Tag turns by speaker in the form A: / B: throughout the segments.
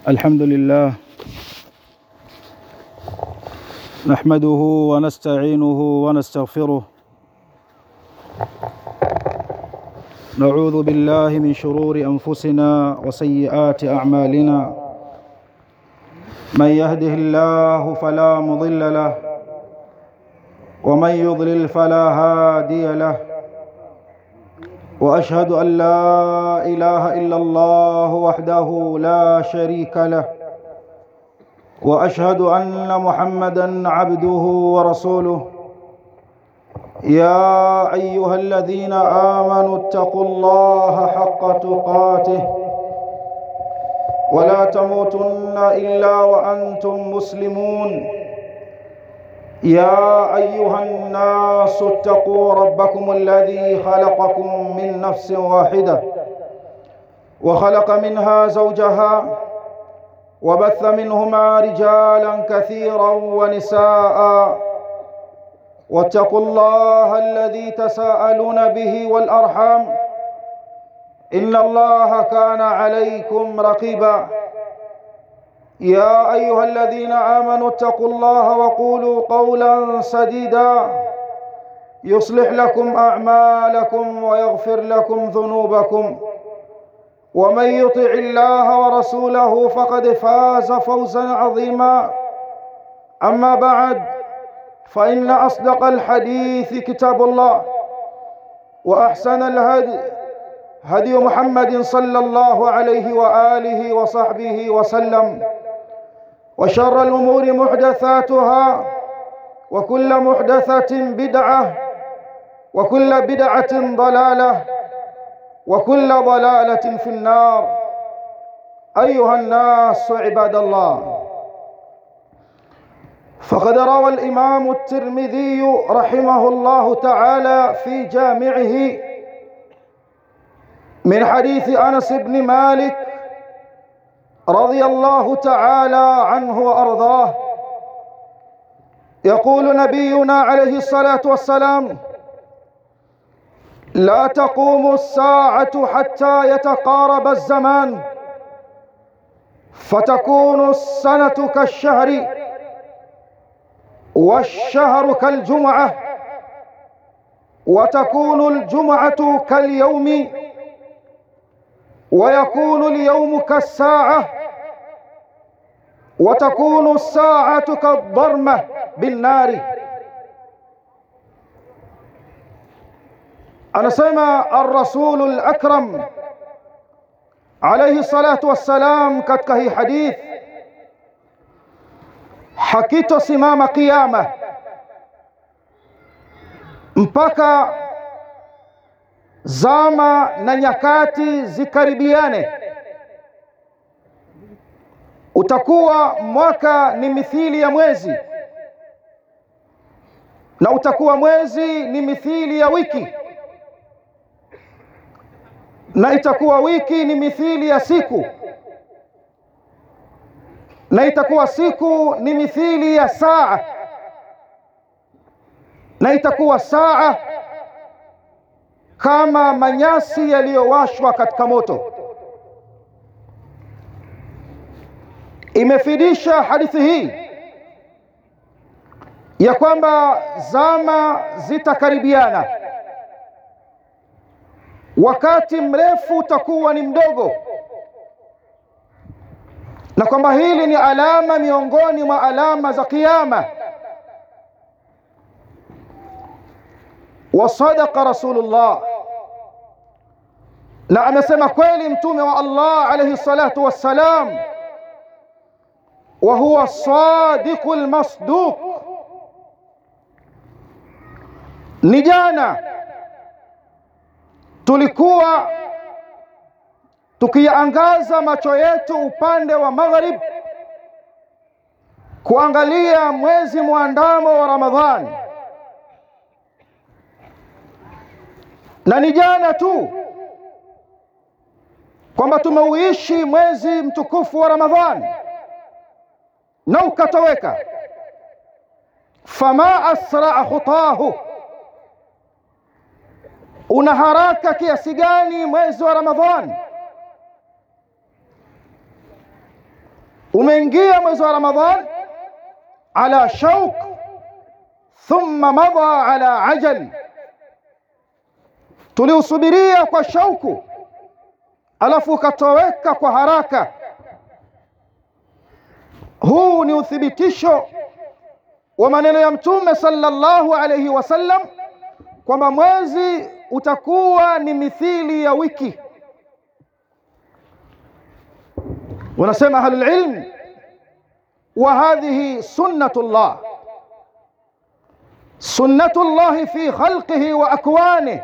A: الحمد لله نحمده ونستعينه ونستغفره نعوذ بالله من شرور أنفسنا وسيئات أعمالنا من يهده الله فلا مضل له ومن يضلل فلا هادي له واشهد ان لا اله الا الله وحده لا شريك له واشهد ان محمدا عبده ورسوله يا ايها الذين امنوا اتقوا الله حق تقاته ولا تموتن الا وانتم مسلمون يا ايها الناس اتقوا ربكم الذي خلقكم من نفس واحده وخلق منها زوجها وبث منهما رجالا كثيرا ونساء واتقوا الله الذي تساءلون به والارحام ان الله كان عليكم رقيبا يا ايها الذين امنوا اتقوا الله وقولوا قولا سديدا يصلح لكم اعمالكم ويغفر لكم ذنوبكم ومن يطع الله ورسوله فقد فاز فوزا عظيما اما بعد فان اصدق الحديث كتاب الله واحسن الهدي هدي محمد صلى الله عليه واله وصحبه وسلم وشر الامور محدثاتها وكل محدثه بدعه وكل بدعه ضلاله وكل ضلاله في النار ايها الناس عباد الله فقد روى الامام الترمذي رحمه الله تعالى في جامعه من حديث انس بن مالك رضي الله تعالى عنه وارضاه يقول نبينا عليه الصلاه والسلام لا تقوم الساعه حتى يتقارب الزمان فتكون السنه كالشهر والشهر كالجمعه وتكون الجمعه كاليوم ويكون اليوم كالساعة وتكون الساعة كالضرمة بالنار anasema الرسول الأكرم عليه الصلاة والسلام katika hii hadith hakitosimama kiyama mpaka zama na nyakati zikaribiane utakuwa mwaka ni mithili ya mwezi na utakuwa mwezi ni mithili ya wiki na itakuwa wiki ni mithili ya siku na itakuwa siku ni mithili ya saa na itakuwa saa kama manyasi yaliyowashwa katika moto imefidisha hadithi hii ya kwamba zama zitakaribiana wakati mrefu utakuwa ni mdogo na kwamba hili ni alama miongoni mwa alama za kiyama wasadaqa rasulullah na amesema kweli mtume wa Allah alayhi salatu wassalam wa huwa sadiqul masduq ni jana tulikuwa tukiangaza macho yetu upande wa maghrib kuangalia mwezi mwandamo wa Ramadhani na ni jana tu kwamba tumeuishi mwezi mtukufu wa Ramadhani na ukatoweka. Fama asraa khutahu, una haraka kiasi gani mwezi wa Ramadhani? umeingia mwezi wa Ramadhan ala shauq thumma madha ala ajal, tuliusubiria kwa shauku alafu ukatoweka kwa haraka. Huu ni uthibitisho wa maneno ya Mtume sallallahu alayhi wasallam kwamba mwezi utakuwa ni mithili ya wiki. Wanasema ahlul ilm, wa hadhihi sunnatullah sunnatullahi fi khalqihi wa akwanihi,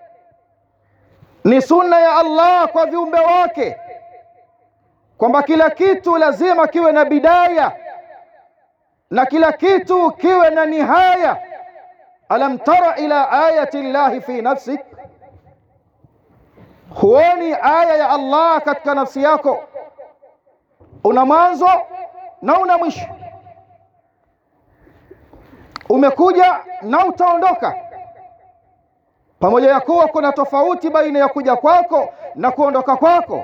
A: ni sunna ya Allah kwa viumbe wake kwamba kila kitu lazima kiwe na bidaya na kila kitu kiwe na nihaya. Alam tara ila ayati llahi fi nafsik, huoni aya ya Allah katika nafsi yako? Una mwanzo na una mwisho, umekuja na utaondoka, pamoja ya kuwa kuna tofauti baina ya kuja kwako na kuondoka kwako.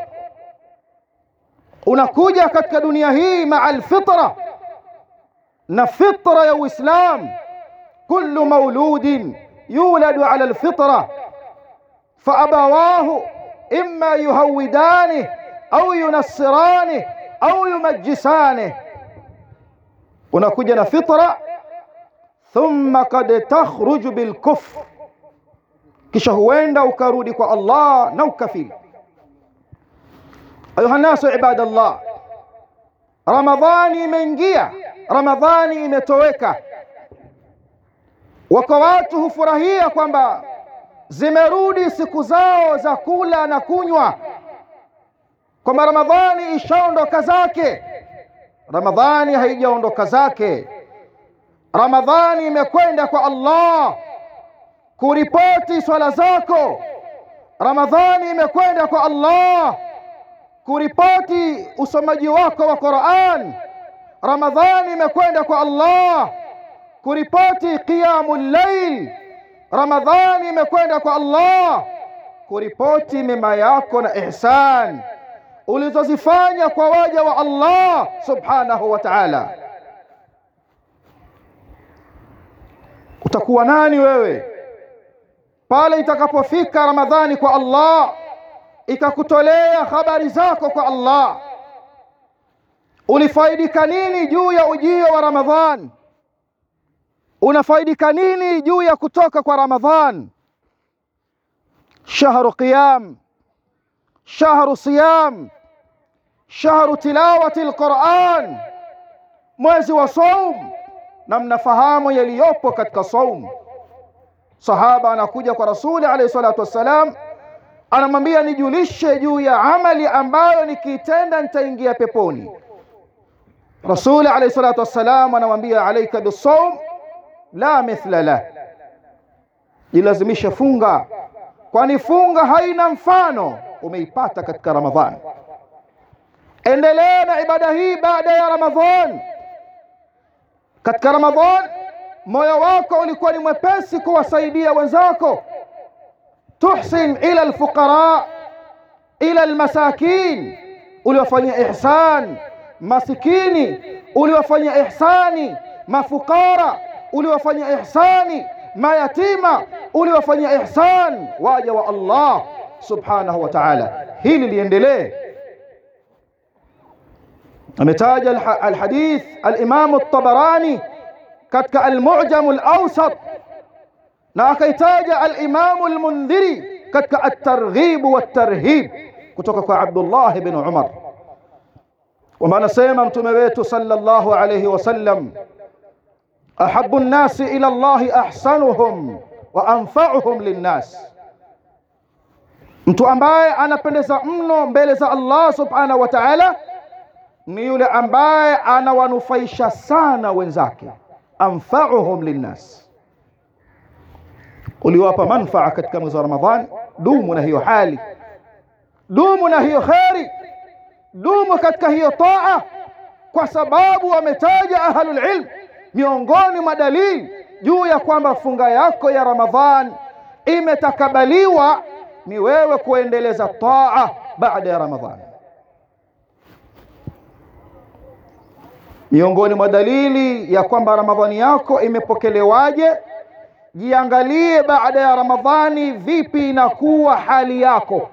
A: Unakuja katika dunia hii maa alfitra na fitra ya Uislam, kullu mauludin yuladu ala alfitra fa abawahu imma yuhawidani au yunassirani au yumajjisani. Unakuja na fitra, thumma kad takhruju bilkufr, kisha huenda ukarudi kwa Allah na ukafiri. Ayuha nasu ibadallah, Ramadhani imeingia, Ramadhani imetoweka. Wako watu hufurahia kwamba zimerudi siku zao za kula na kunywa, kwamba Ramadhani ishaondoka zake. Ramadhani haijaondoka zake. Ramadhani imekwenda kwa Allah kuripoti swala zako. Ramadhani imekwenda kwa Allah kuripoti usomaji wako wa Qur'an. Ramadhani imekwenda kwa Allah kuripoti qiyamul layl. Ramadhani imekwenda kwa Allah kuripoti mema yako na ihsan ulizozifanya kwa waja wa Allah subhanahu wa ta'ala. Utakuwa nani wewe pale itakapofika Ramadhani kwa Allah ikakutolea habari zako kwa Allah? Ulifaidika nini juu ya ujio wa Ramadhan? Unafaidika nini juu ya kutoka kwa Ramadhan? Shahru qiyam, shahru siyam, shahru tilawati alquran, mwezi wa saum, na mnafahamu yaliyopo katika saum. Sahaba anakuja kwa Rasuli alayhi salatu wassalam anamwambia nijulishe juu ya amali ambayo nikiitenda nitaingia peponi. Rasuli alayhi salatu wassalam anamwambia alaika bisawm la mithla lah, jilazimishe funga, kwani funga haina mfano. Umeipata katika Ramadhan. Endelea na ibada hii baada ya Ramadhan. Katika Ramadhan moyo wako ulikuwa ni mwepesi kuwasaidia wenzako tuhsin ila alfuqara ila almasakin, uliwafanyia ihsan masikini, uliwafanyia ihsani mafukara, uliwafanyia ihsani mayatima, uliwafanyia ihsan waja wa Allah subhanahu wa ta'ala. Hili liendelee. Ametaja alhadith alimamu at-Tabarani katika almu'jam al-awsat na akaitaja alimamu almundhiri katika at-targhib wat-tarhib kutoka kwa Abdullah ibn Umar, kwamba anasema mtume wetu sallallahu alayhi wasallam, ahabbu nnasi ila Allahi ahsanuhum wa anfa'uhum linnas, mtu ambaye anapendeza mno mbele za Allah subhanahu wa ta'ala ni yule ambaye anawanufaisha sana wenzake, anfa'uhum linnas uliwapa manfaa katika mwezi wa Ramadhani, dumu na hiyo hali, dumu na hiyo kheri, dumu katika hiyo taa, kwa sababu wametaja ahlul ilm miongoni mwa dalili juu ya kwamba funga yako ya Ramadhan imetakabaliwa ni wewe kuendeleza taa baada ya Ramadhani. miongoni mwa dalili ya kwamba ramadhani yako imepokelewaje jiangalie baada ya ramadhani vipi inakuwa hali yako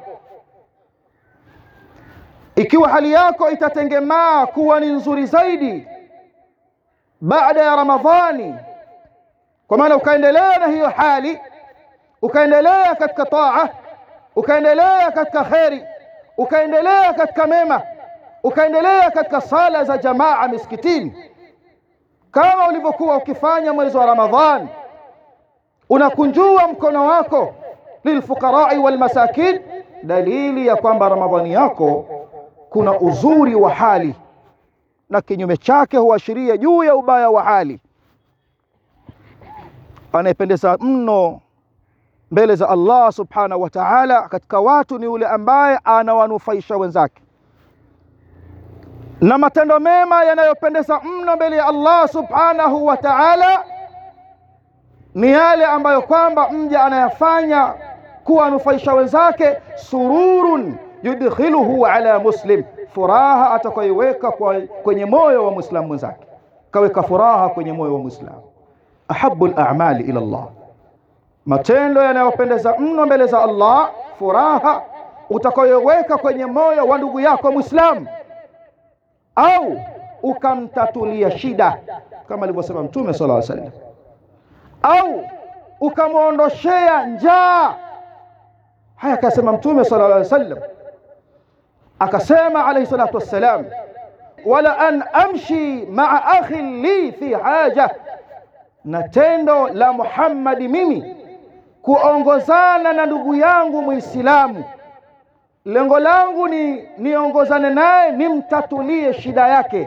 A: ikiwa hali yako itatengemaa kuwa ni nzuri zaidi baada ya ramadhani kwa maana ukaendelea na hiyo hali ukaendelea katika taa ukaendelea katika kheri ukaendelea katika mema ukaendelea katika sala za jamaa misikitini kama ulivyokuwa ukifanya mwezi wa ramadhani unakunjua mkono wako lilfuqarai walmasakin dalili ya kwamba ramadhani yako kuna uzuri wa hali na kinyume chake huashiria juu ya ubaya wa hali anayependeza mno mbele za Allah subhanahu wa ta'ala katika watu ni yule ambaye anawanufaisha wenzake na matendo mema yanayopendeza mno mbele ya Allah subhanahu wa ta'ala ni yale ambayo kwamba mja anayafanya kuwanufaisha wenzake sururun yudkhiluhu ala muslim furaha atakayoiweka kwenye moyo wa muislamu mwenzake kaweka furaha kwenye moyo wa muislamu ahabu al-a'mali ila Allah matendo yanayopendeza mno mbele za Allah furaha utakayoweka kwenye moyo wa ndugu yako muislamu au ukamtatulia shida kama alivyosema mtume sallallahu alaihi wasallam au ukamwondoshea njaa haya akasema mtume sallallahu alaihi wasallam akasema alayhi salatu wassalam wala an amshi maa akhi li fi haja na tendo la Muhammadi mimi kuongozana na ndugu yangu Muislamu, lengo langu ni niongozane naye nimtatulie shida yake.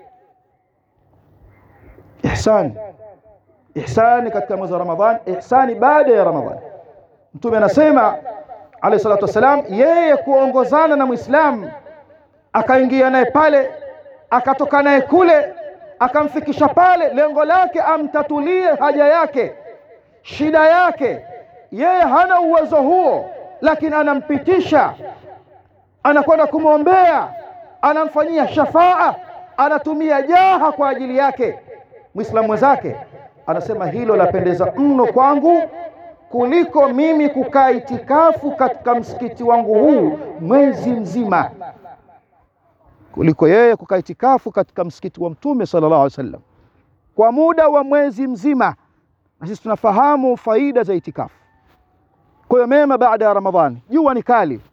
A: Ihsani, ihsani katika mwezi wa Ramadhani, ihsani baada ya Ramadhani. Mtume anasema alayhi salatu wassalam, yeye kuongozana na Muislamu akaingia naye pale akatoka naye kule akamfikisha pale, lengo lake amtatulie haja yake, shida yake. Yeye hana uwezo huo, lakini anampitisha, anakwenda kumwombea, anamfanyia shafaa, anatumia jaha kwa ajili yake. Muislamu mwenzake anasema hilo lapendeza mno kwangu kuliko mimi kukaa itikafu katika msikiti wangu huu mwezi mzima kuliko yeye kukaa itikafu katika msikiti wa Mtume sallallahu alaihi wasallam kwa muda wa mwezi mzima. Na sisi tunafahamu faida za itikafu. Kwa hiyo mema baada ya Ramadhani, jua ni kali,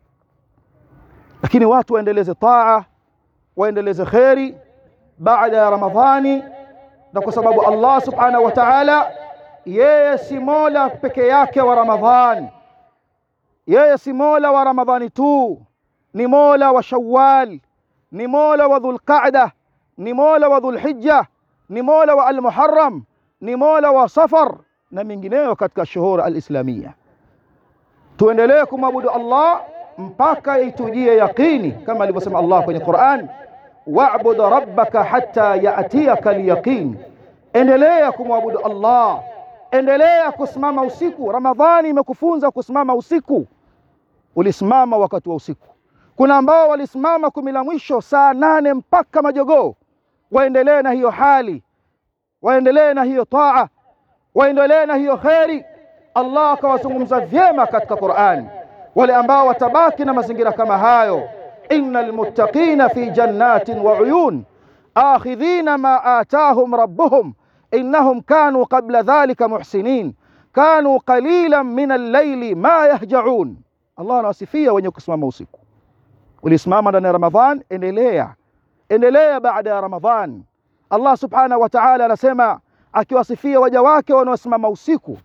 A: lakini watu waendeleze taa, waendeleze kheri baada ya Ramadhani, na kwa sababu Allah subhanahu wa ta'ala yeye si mola peke yake wa Ramadhani, yeye si mola wa Ramadhani tu, ni mola wa Shawwal ni mola wa dhulqaada ni mola wa dhulhijja ni mola wa almuharram ni mola wa safar na mingineyo katika shuhur alislamia tuendelee kumwabudu allah mpaka itujie yaqini kama alivyosema allah kwenye quran wa'bud rabbaka hatta ya'tiyaka alyaqin endelea kumwabudu allah endelea kusimama usiku ramadhani imekufunza kusimama usiku ulisimama wakati wa usiku kuna ambao walisimama kumi la mwisho saa nane mpaka majogoo waendelee na hiyo hali waendelee na hiyo taa waendelee na hiyo kheri allah akawazungumza vyema katika qurani wale ambao watabaki na mazingira kama hayo inna almuttaqina fi jannatin wa uyun akhidhina ma atahum rabbuhum innahum kanu qabla dhalika muhsinin kanu qalilan min al-layli ma yahjaun allah anawasifia wenye kusimama usiku ulisimama ndani ya Ramadhan, endelea endelea baada ya Ramadhan. Allah subhanahu wa ta'ala anasema akiwasifia waja wake wanaosimama usiku,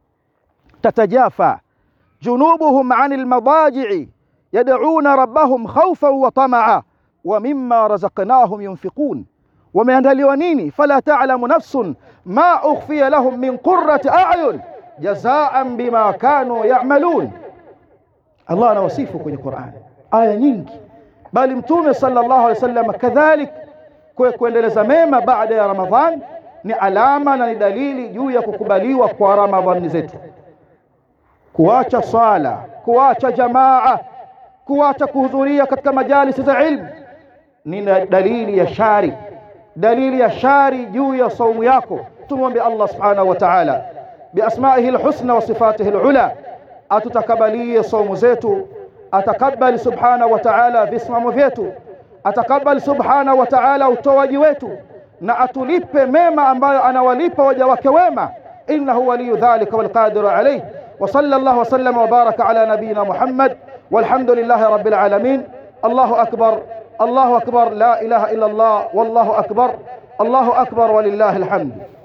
A: tatajafa junubuhum anil madaji'i yad'una rabbahum khawfan wa tamaa wa mimma razaqnahum yunfiqun, wameandaliwa nini? fala ta'lamu nafsun ma ukhfiya lahum min qurrati a'yun jazaan bima kanu ya'malun. Allah anawasifu kwenye Qur'an aya nyingi bali mtume sallallahu alaihi wasallam kadhalik kuendeleza mema baada ya Ramadhan ni alama na ni dalili juu ya kukubaliwa kwa Ramadhani zetu. Kuacha swala, kuacha jamaa, kuacha kuhudhuria katika majalisi za ilmu ni dalili ya shari, dalili ya shari juu ya saumu yako tumwombe Allah subhanahu wa ta'ala biasmaihi alhusna wa sifatihi alula atutakabalie saumu zetu atakabali subhanahu wa ta'ala visimamo vyetu atakabali subhanahu wa ta'ala utoaji wetu na atulipe mema ambayo anawalipa waja wake wema innahu waliyu dhalika walqadiru alayh wa sallallahu wasallam wa baraka ala nabiyyina muhammad walhamdulillahi rabbil alamin allahu akbar allahu akbar la ilaha illa allah wallahu akbar allahu akbar walillahi alhamd